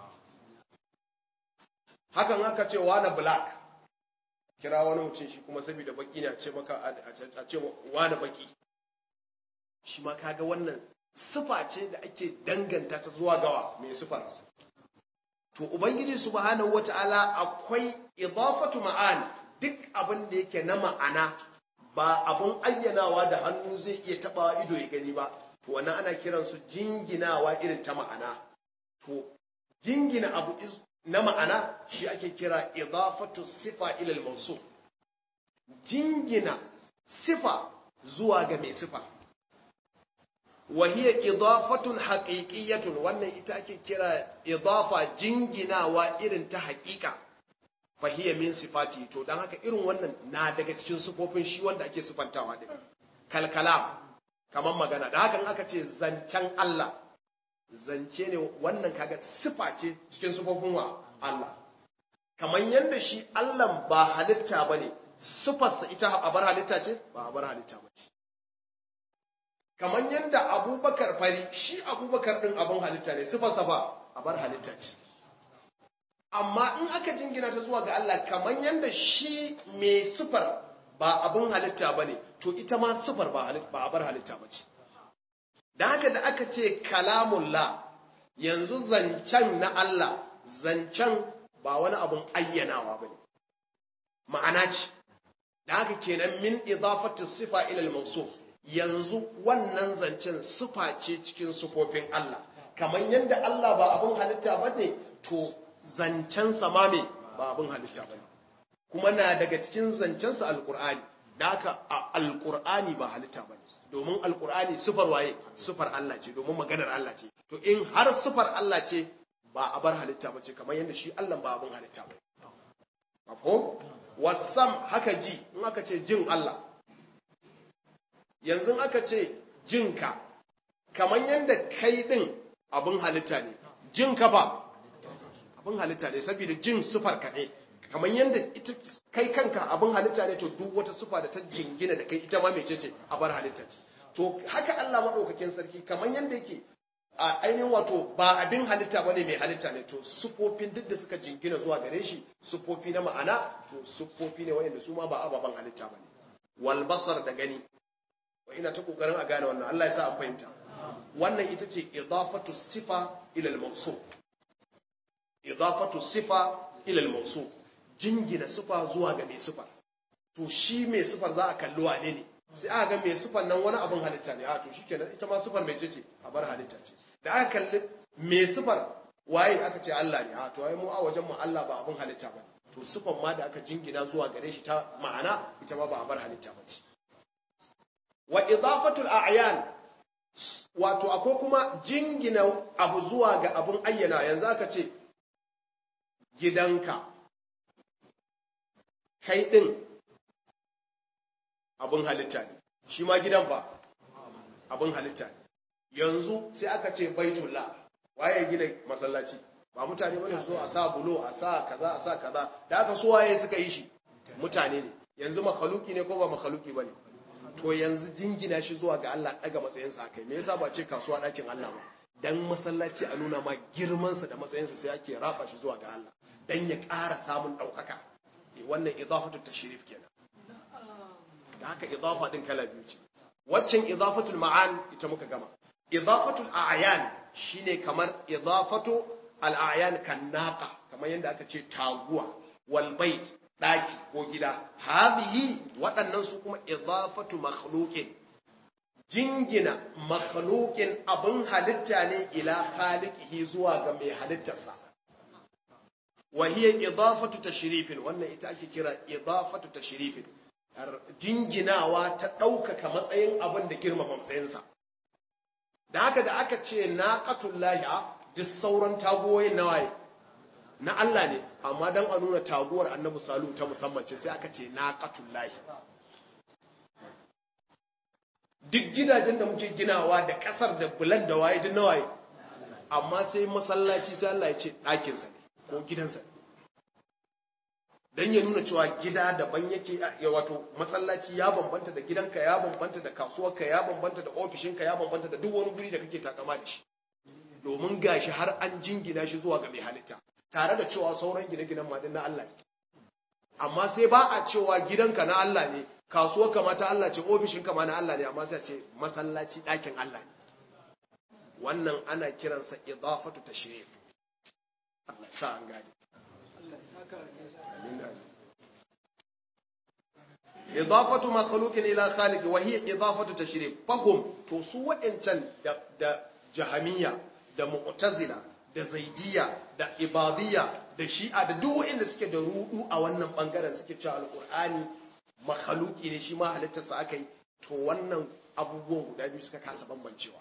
hakan aka ce wane black kira wani mutum shi kuma saboda baki ne a ce maka a ce wane baki shi ma kaga wannan sufa ce da ake danganta ta zuwa gawa mai sufar to ubangiji subhanahu wata'ala akwai idafatu ma'an duk abin da yake na ma'ana ba abun ayyanawa da hannu zai iya tabawa ido ya gani ba to wannan ana kiran su jinginawa irin ta ma'ana to jingina abu na ma'ana shi ake kira idafatu sifa ila al-mawsuf jingina sifa zuwa ga mai sifa وهي إضافة حقيقية wannan ita ake kira idafa jinginawa irin ta haƙiƙa fahiya min sifati to dan haka irin wannan na daga cikin sifofin shi wanda ake sifantawa din kalkalam kaman magana da hakan aka ce zancen Allah zance ne wannan kaga sifa ce cikin sifofin wa Allah kaman yanda shi Allah ba halitta bane sifarsa ita a bar halitta ce ba a bar halitta bace kamar yadda abubakar fari shi abubakar ɗin abin halitta ne sifarsa ba a bar halitta ce amma in aka jingina ta zuwa ga Allah kamar yadda shi mai sifar ba abin halitta ba ne to ita ma sifar ba a bar halitta ba ce da haka da aka ce kalamullah yanzu zancen na Allah zancen ba wani abin ayyanawa ba ne ma'ana ce da haka kenan min idafatu sifa ila al-mawsuf yanzu wannan zancen sufa ce cikin sufofin Allah kamar yadda Allah ba abin halitta ba ne to zancen sama me ba abin halitta bane kuma na daga cikin zancensa alqur'ani da haka alqur'ani ba halitta bane domin alqur'ani sifar waye sifar Allah ce domin maganar Allah ce to in har sifar Allah ce ba a bar halitta bace kamar yadda shi Allah ba abin halitta bane mafhum wasam haka ji in aka ce jin Allah yanzu aka ce jinka kamar yadda kai din abin halitta ne jinka ba abin halitta ne saboda jin sufar ka ne kamar yadda ita kai kanka abin halitta ne to duk wata sufa da ta jingina da kai ita ma mece ce a bar halitta ce to haka Allah madaukakin sarki kamar yadda yake a ainihin wato ba abin halitta ba ne mai halitta ne to sufofin duk da suka jingina zuwa gare shi sufofi na ma'ana to sufofi ne wayanda su ma ba ababen halitta ba ne wal basar da gani wa ina ta kokarin a gane wannan Allah ya sa an fahimta wannan ita ce idafatu sifa ila al-mawsuf idafatu sifa ila al-mawsuf jingina sifa zuwa ga mai sifa to shi mai sifar za a kalli wane ne sai aka ga mai sifar nan wani abin halitta ne a to shikenan ita ma sifar mai ce a bar halitta ce da aka kalli mai sifar waye aka ce Allah ne a to ai mu a wajen mu Allah ba abin halitta ba to sifar ma da aka jingina zuwa gare shi ta ma'ana ita ma ba a bar halitta ba ce wa idafatul a'yan wato akwai kuma jingina abu zuwa ga abun ayyana yanzu aka ce gidanka kai din abun halitta ne shi ma gidan ba abun halitta ne yanzu sai aka ce baitullah waye gina masallaci ba mutane bane su zo a sa bulo a sa kaza a sa kaza da aka so waye suka yi shi mutane ne yanzu makaluki ne ko ba makaluki bane to yanzu jingina shi zuwa ga Allah daga matsayinsa kai me yasa ba ce kasuwa dakin Allah ba dan masallaci a nuna ma girmansa da matsayinsa sai ake raba shi zuwa ga Allah dan ya ƙara samun ɗaukaka wannan idafatu tashrif kenan da haka idafa din kala biyu ce waccan idafatul ma'an ita muka gama idafatul a'yan shine kamar idafatu al-a'yan kan naqa kamar yanda aka ce taguwa wal bait daki ko gida hadhihi waɗannan su kuma idafatu makhluqin jingina makhluqin abin halitta ne ila khaliqihi zuwa ga mai halittarsa wa hiya idafatu tashrifin wannan ita ake kira idafatu tashrifin jinginawa ta ɗaukaka matsayin abin da girmama matsayinsa da haka da aka ce naqatullahi duk sauran tagoyin nawaye na Allah ne amma dan a nuna taguwar annabi salu ta musamman ce sai aka ce naqatullahi duk gidajen da muke ginawa da kasar da bulan da waye duk nawaye amma sai masallaci sai Allah ya ce ɗakinsa ne ko gidansa ne dan ya nuna cewa gida daban yake ya wato masallaci ya bambanta da gidanka ya bambanta da kasuwarka ya bambanta da ofishinka ya bambanta da duk wani guri da kake takama da shi domin gashi har an jingina shi zuwa ga mai halitta tare da cewa sauran gine-ginen ma na Allah ne amma sai ba a cewa gidanka na Allah ne kasuwarka ma ta Allah ce ofishinka ma na Allah ne amma sai a ce masallaci ɗakin Allah ne wannan ana kiransa idafatu tashrif Allah sa an gane إضافة مخلوق إلى خالق وهي إضافة تشريف فهم تسوى إنسان دا, دا جهمية دا معتزلة da zaidiya da ibadiyya da shi'a da duk wanda suke da rudu a wannan bangaren suke cewa alqur'ani makhluki ne shi ma halittarsa aka yi to wannan abubuwan guda biyu suka kasa bambancewa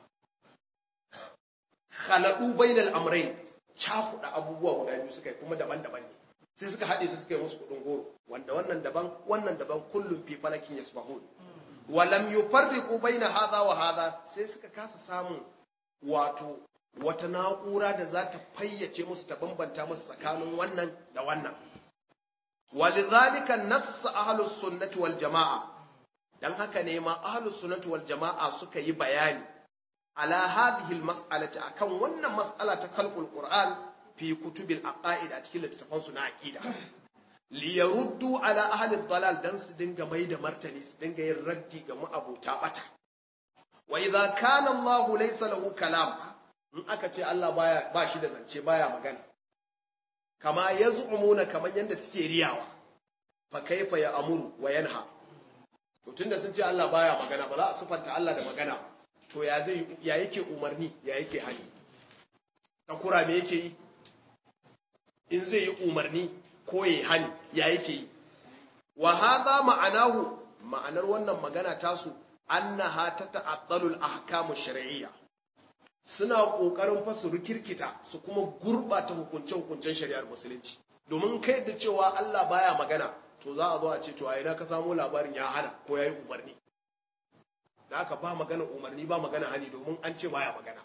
khalaqu bainal amrayn cakuɗa abubuwa guda biyu suka yi kuma daban-daban ne sai suka haɗe su suka yi musu kuɗin goro wanda wannan daban wannan daban kullum fi falakin yasbahun wa lam yufarriqu baina hadha wa hadha sai suka kasa samun wato wata na'ura da za ta fayyace musu ta bambanta musu tsakanin wannan da wannan walidhalika nassa ahlus sunnati wal jamaa dan haka ne ma ahlus sunnati wal jamaa suka yi bayani ala hadhihi al mas'alati akan wannan mas'ala ta khalqul qur'an fi kutubil aqaid a cikin littattafan su na aqida li yaruddu ala ahli dalal dan su dinga mai da martani su dinga yin raddi ga ma'abota bata wa idza kana Allah laysa lahu kalam in aka ce Allah baya ba shi da zance baya magana kama yaz'umuna kaman yanda suke riyawa fa kaifa ya amuru wa yanha to tunda sun ce Allah baya magana ba za a sufanta Allah da magana to ya zai ya yake umarni ya yake hani takura me yake yi in zai yi umarni ko ya hani ya yake yi wa hadha ma'anahu ma'anar wannan magana tasu annaha tata'attalu al-ahkamu shar'iyya suna kokarin fa su rikirkita su kuma gurbata hukunce hukuncen shari'ar musulunci domin kai da cewa Allah baya magana to za a zo a ce to a ina ka samu labarin ya hana ko yayi umarni da aka ba magana umarni ba magana hani domin an ce baya magana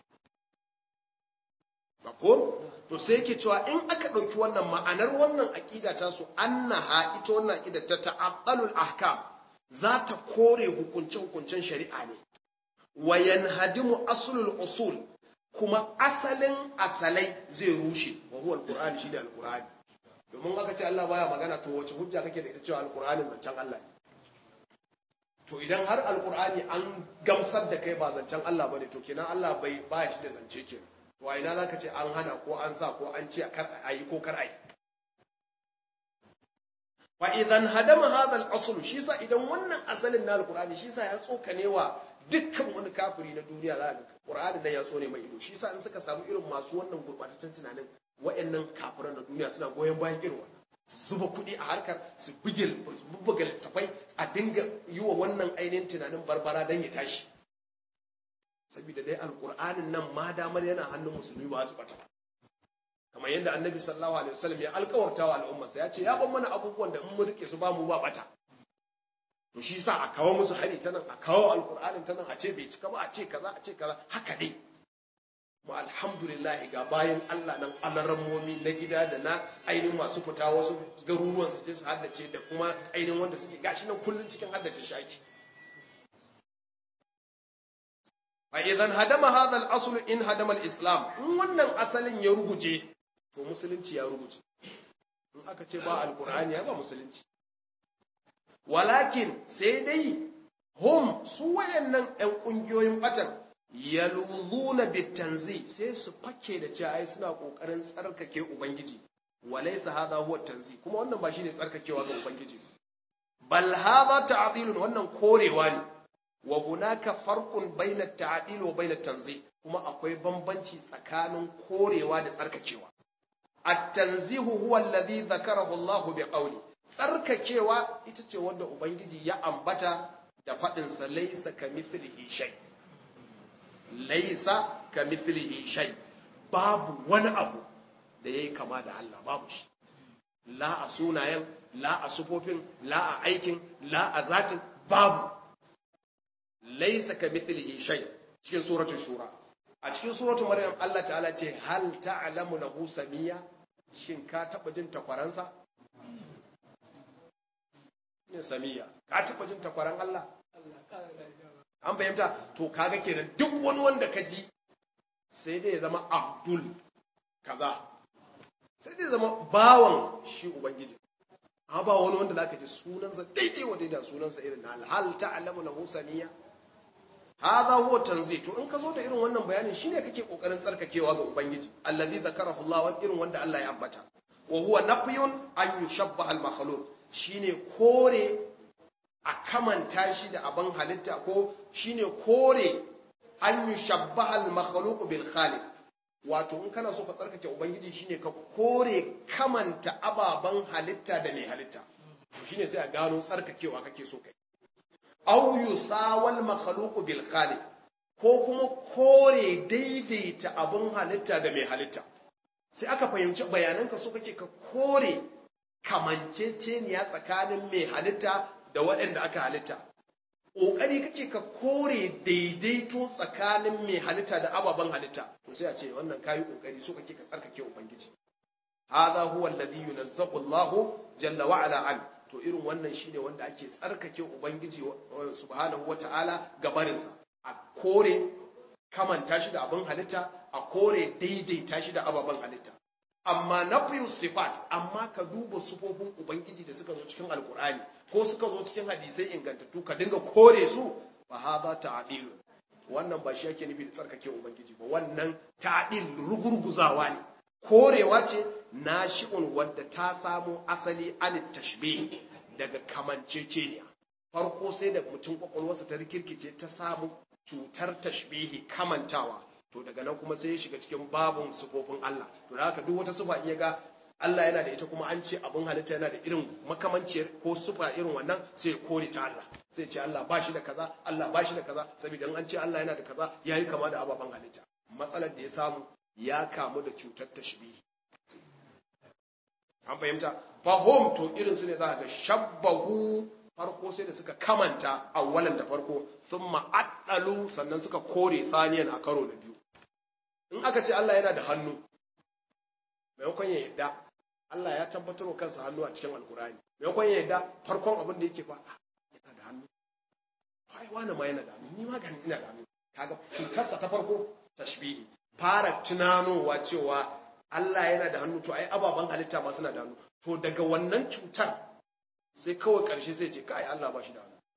ko to sai yake cewa in aka ɗauki wannan ma'anar wannan aƙida ta su annaha ita wannan aƙida ta ta'aqqalul ahkam za ta kore hukunce hukuncen shari'a ne wa yanhadimu aslul usul kuma asalin asalai zai rushe wa huwa alqur'ani shine alqur'ani domin aka ce Allah baya magana to wace hujja kake da ita cewa alqur'anin zancen Allah ne to idan har alqur'ani an gamsar da kai ba zancen Allah bane to kenan Allah bai baya shi da zance kenan to a ina zaka ce an hana ko an sa ko an ce kar a yi ko kar a yi fa idan hadama hadha al-asl shi sa idan wannan asalin na alqur'ani shi sa ya tsokane wa dukkan wani kafiri na duniya za ga qur'ani nan ya tsone mai ido shi sa in suka samu irin masu wannan gurbataccen tunanin wayannan kafiran na duniya suna goyon bayan irin wannan zuba kuɗi a harkar su buge su bubbuga littafai a dinga yi wa wannan ainihin tunanin barbara don ya tashi saboda dai alƙur'anin nan ma damar yana hannun musulmi ba su bata kamar yadda annabi sallallahu alaihi wasallam ya alƙawarta wa al'ummarsa ya ce ya ban mana abubuwan da in mu rike su ba mu ba bata to shi sa a kawo musu hari ta nan a kawo alƙur'anin ta nan a ce bai cika ba a ce kaza a ce kaza haka dai mu alhamdulillah ga bayan Allah nan alarammomi na gida da na ainihin masu fita wasu garuruwan su je su haddace da kuma ainihin wanda suke gashi nan kullun cikin haddace shaki fa idan hadama hadha al-asl in hadama al-islam in wannan asalin ya ruguje to musulunci ya ruguje in aka ce ba alqur'ani ya ba musulunci walakin sai dai hum su wayannan ɗan ƙungiyoyin batan yaluzuna bitanzi sai su fake da cewa ai suna kokarin tsarkake ubangiji walaysa hadha huwa tanzi kuma wannan ba shine tsarkakewa ga ubangiji bal hadha ta'dilun wannan korewa ne wa hunaka farqun baina at-ta'dil wa baina at-tanzi kuma akwai bambanci tsakanin korewa da tsarkakewa at-tanzihu huwa alladhi dhakarahu Allah bi qawli tsarkakewa ita ce wanda ubangiji ya ambata da fadin sa laysa kamithlihi shay' laisa ka mithlihi shay babu wani abu da yayi kama da Allah babu shi la a sunayen la a sufofin la a aikin la a zatin babu laisa ka mithlihi shay cikin suratul shura a cikin suratul maryam Allah ta'ala ce hal ta'lamu lahu samiya shin ka taba jin takwaransa ne samiya ka taba jin takwaran Allah an fahimta to kaga kenan duk wani wanda ka ji sai dai ya zama abdul kaza sai dai zama bawan shi ubangiji amma ba wani wanda zaka ji sunansa daidai wa daidai sunansa irin na hal ta'lamu lahu samiya hadha huwa tanzih to in ka zo da irin wannan bayanin shine kake kokarin tsarkakewa ga ubangiji allazi zakarahu Allah wa irin wanda Allah ya ambata wa huwa nafyun an yushabbaha al makhluq shine kore a kamanta shi da abin halitta ko shine kore an yi shabbahal makhluq bil khaliq wato in kana so ka tsarkake ubangiji shine ka kore kamanta ababen halitta da mai halitta shine sai a gano tsarkakewa kake so kai aw yusawal makhluq bil khaliq ko kuma kore daidaita abin halitta da mai halitta sai aka fahimci bayananka so kake ka kore kamanceceniya tsakanin mai halitta da waɗanda aka halitta ƙoƙari kake ka kore daidaito tsakanin mai halitta da ababen halitta to sai a ce wannan kayi ƙoƙari so kake ka tsarkake ubangiji hadha huwa alladhi yunazzahu Allah jalla wa ala an to irin wannan shine wanda ake tsarkake ubangiji subhanahu wata'ala gabarin sa a kore kamanta shi da abin halitta a kore daidaita shi da ababen halitta amma nafiyu sifat amma ka duba sufofin ubangiji da suka zo cikin alkur'ani ko suka zo cikin hadisai ingantattu ka dinga kore su fa hadha ta'dil wannan ba shi yake nufi da tsarkake ubangiji ba wannan ta'dil rugurguzawa ne korewa ce nashi'un wadda ta samo asali an tashbih daga kamanceceniya farko sai da mutum kwakwalwarsa ta rikirkice ta samu cutar tashbihi kamantawa to daga nan kuma sai ya shiga cikin babun sufofin Allah to da haka duk wata sufa in ya ga Allah yana da ita kuma an ce abin halitta yana da irin makamanciyar ko sufa irin wannan sai ya kore ta Allah sai ce Allah ba shi da kaza Allah ba shi da kaza saboda in an ce Allah yana da kaza yayi kama da ababen halitta matsalar da ya samu ya kamu da cutar tashbihi an fahimta fahim to irin su ne za ga shabbahu farko sai da suka kamanta awwalan da farko sun ma'addalu sannan suka kore saniyan a karo da biyu in aka ce Allah yana da hannu maimakon ya yadda Allah ya tabbatar wa kansa hannu a cikin alkurani maimakon ya yadda farkon abin da yake fa yana da hannu ai wani ma yana da hannu ni ma gani ina da hannu kaga cutarsa ta farko tashbihi fara tunanowa cewa Allah yana da hannu to ai ababen halitta ma suna da hannu to daga wannan cutar sai kawai ƙarshe sai ce kai Allah ba shi da hannu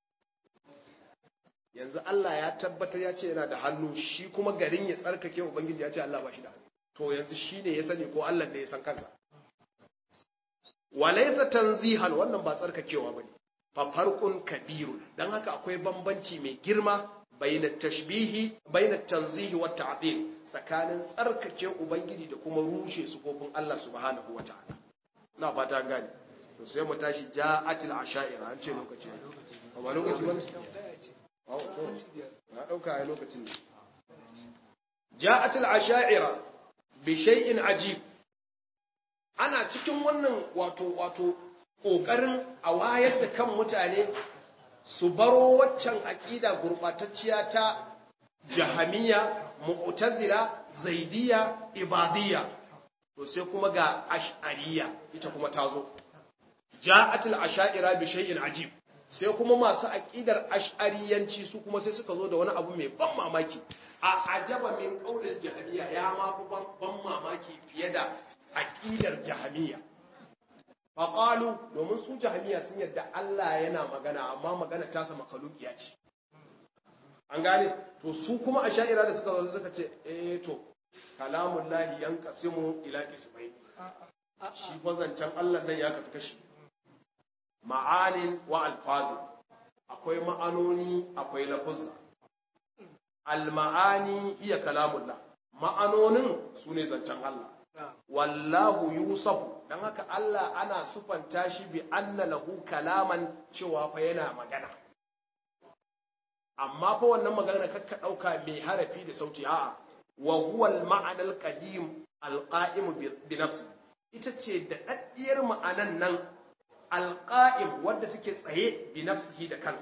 yanzu Allah ya tabbatar ya ce yana da hannu shi kuma garin ya tsarkake ubangiji ya ce Allah ba shi da hannu to yanzu shi ne ya sani ko Allah ne ya san kansa walaysa tanzihan wannan ba tsarkakewa bane fa farqun kabirun dan haka akwai bambanci mai girma bainat tashbihi bainat tanzihi wat ta'dil tsakanin tsarkake ubangiji da kuma rushe sufofin Allah subhanahu wataala ina fata gane to sai mu tashi ja'atil asha'ira an ce lokaci ba lokaci ba na dauka ai lokacin ne ja'atil asha'ira bi shay'in ajib ana cikin wannan wato wato kokarin a wayar da kan mutane su baro waccan aqida gurbatacciya ta jahamiya mu'tazila zaidiya ibadiyya to sai kuma ga ash'ariya ita kuma ta zo ja'atul asha'ira bi shay'in ajib sai kuma masu aqidar ash'ariyanci su kuma sai suka zo da wani abu mai ban mamaki a ajaba min qaulil jahmiya ya ma fi ban mamaki fiye da aqidar jahmiya fa qalu domin su jahmiya sun yadda Allah yana magana amma magana ta sa makalukiya ce an gane to su kuma asha'ira da suka zo suka ce eh to kalamullahi yanqasimu ila qismayn shi fa zancen Allah nan ya kasu kashi ma'anin wa alfazi akwai ma'anoni akwai lafuzza al-ma'ani iya kalamullah ma'anonin su ne zancen Allah wallahu yusafu dan haka Allah ana sufanta shi bi anna lahu kalaman cewa fa yana magana amma fa wannan magana kakka dauka mai harafi da sauti a'a wa huwa al-ma'ana al-qadim al-qa'im bi nafsi ita ce da daddiyar ma'anan nan alƙa'im wadda take tsaye bi nafsihi da kansa.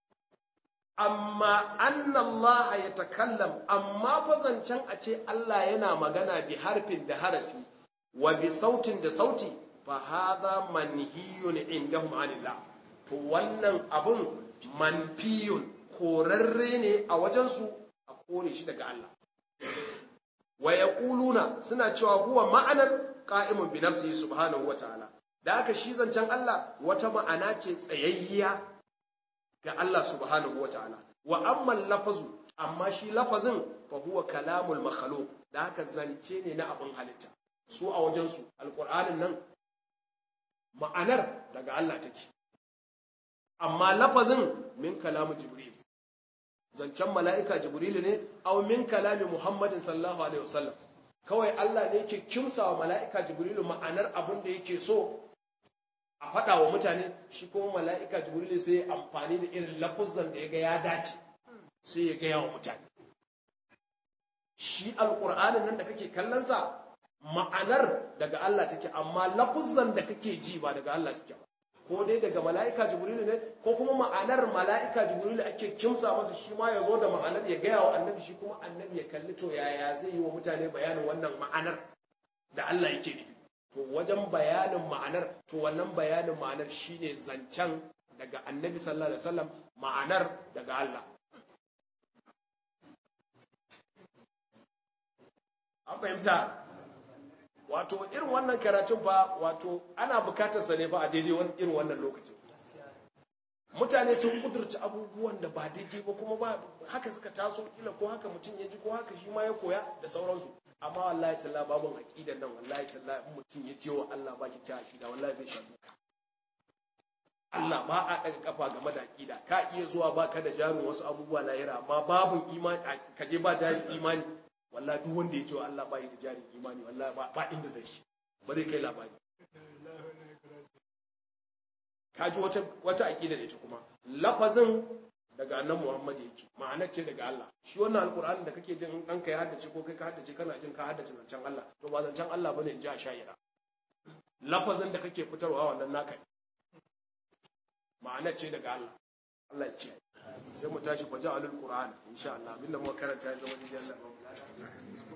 Amma annallaha ya takallam, amma fazancen a ce Allah yana magana bi harfin da harafi, wa bi sautin da sauti, fa haza manhiyun indahum anillah. To wannan abun manfiyun korarre ne a wajensu a kore shi daga Allah. Wa ya suna cewa huwa ma'anar ƙa'imun bi nafsihi subhanahu wa ta'ala. da aka shi zancen Allah wata ma'ana ce tsayayya ga Allah subhanahu wata'ala wa amma lafazu amma shi lafazin fa huwa kalamul makhluq da haka zance ne na abin halitta su a wajen su alqur'anin nan ma'anar daga Allah take amma lafazin min kalamu jibril zancen mala'ika jibril ne aw min kalami muhammadin sallallahu alaihi wasallam kawai Allah ne yake kimsa wa mala'ika jibrilu ma'anar abin da yake so a faɗa wa mutane shi kuma mala'ika jibrilu sai ya amfani da irin lafuzan da ya ga ya dace sai ya gaya wa mutane shi alƙur'anin nan da kake kallonsa ma'anar daga Allah take amma lafuzan da kake ji ba daga Allah suke ba ko dai daga mala'ika jibrilu ne ko kuma ma'anar mala'ika jibrilu ake kimsa masa shi ma ya zo da ma'anar ya gaya wa annabi shi kuma annabi ya kalli to yaya zai yi wa mutane bayanin wannan ma'anar da Allah yake nufi to wajen bayanin ma'anar to wannan bayanin ma'anar shine zancen daga annabi sallallahu alaihi wasallam ma'anar daga Allah an fahimta wato irin wannan karatun fa wato ana bukatar sa ne fa a daidai irin wannan lokacin mutane sun kudurci abubuwan da ba daidai ba kuma ba haka suka taso kila ko haka mutum ya ji ko haka shi ma ya koya da sauransu amma wallahi talla babun aqidan nan wallahi talla in mutum ya ce wa Allah ba ki ta aqida wallahi zai sha duka Allah ba a daga kafa game da aqida ka iya zuwa baka da jarin wasu abubuwa lahira amma babun imani ka je ba jarin imani wallahi duk wanda ya ce wa Allah ba yi da jarin imani wallahi ba inda zai shi ba zai kai labari kaji wata wata aqida da ita kuma lafazin daga annabi Muhammad yake ma'anar ce daga Allah shi wannan alqur'ani da kake jin ɗanka ya haddace ko kai ka haddace kana jin ka haddace zancen Allah to ba zancen Allah bane in ji a sha'ira lafazin da kake fitarwa wannan naka ma'anar ce daga Allah Allah ya ce sai mu tashi kwaje alul qur'an insha Allah abinda muka karanta ya zama dijiyar Allah